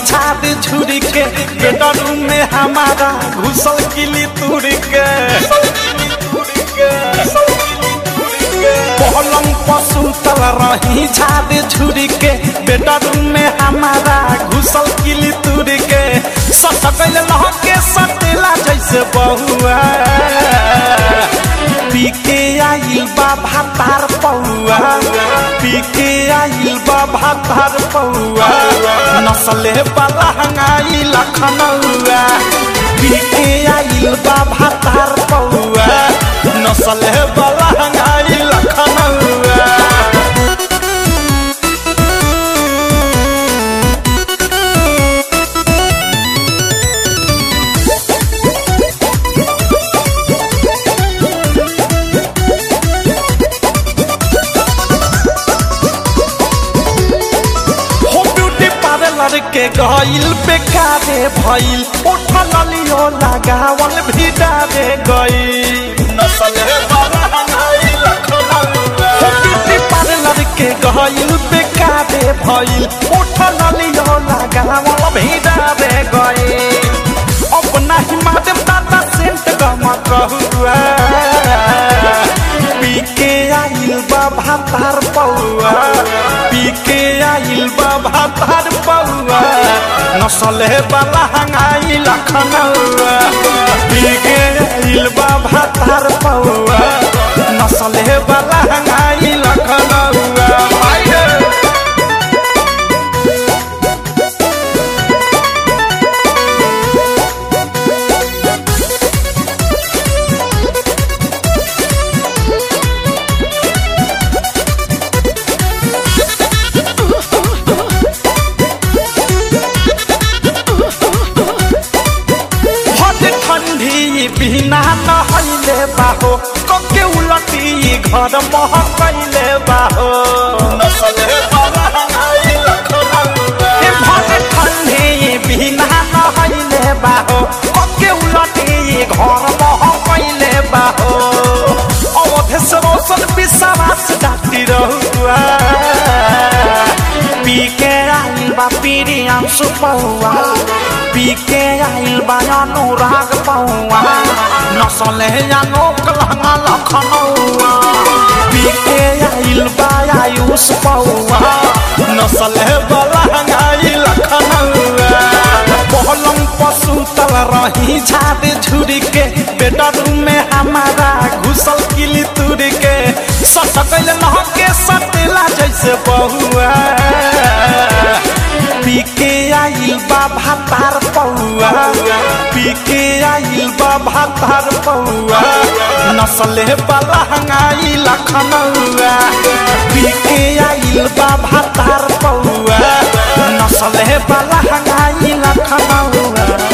छाद छुरी के बेडरूम में हमारा घुसल किली तुरी के पलंग पसुतल रही छाद छुरी के बेडरूम में हमारा घुसल किली तुरी के सटकल लहके सटेला जैसे बहुआ पीके आइल बा भातार पौआ पीके आइल बा भातार पौआ नसले वाला हंगाई लखनऊआ पीके आइल बा भातार पौआ नसले वाला हंगाई लखनऊआ हो ब्यूटी पार्लर के गइल बेकारे भइल उठल लियो लगावल भी डारे गइल नसल हो ब्यूटी पार्लर के गइल बेकारे भइल उठल लियो लगावल भी डारे गइल अब नाही माध्यम दादा सेंट गम कहुआ पीके आइल बा भातार पौआ पीके आइल बा भातार पौआ नसले वाला हंगाई लखनऊआ पीके आइल बा भातार पौआ नसले वाला हंगाई लखनऊआ माइरे हट ठंडी बिना नहैले बाहो कके उलटी घर महकैले बाहो हे भट ठंडी बिना नहैले बाहो कके उलटी घर महकैले बाहो अवधेश रोशन विश्वास डाक्टी रहुआ पीके आइल बा पीरियम सुपौआ पीके आइल बा अनुराग पौआ नसले अनोक लहंगा लखनऊआ पीके आइल बा आयुष पौआ नसले बलहंगाई लखनऊआ पलंग पसुतल रही झाद झुरी के बेडरूम में हमारा घुसल किली तुरी के सटकल लहके सटेला जैसे बहुआ पीके आइल बा भातार पौआ पीके आइल बा भातार पौआ नसले वाला हंगाई लखनऊआ पीके आइल बा भातार पौआ नसले वाला हंगाई लखनऊआ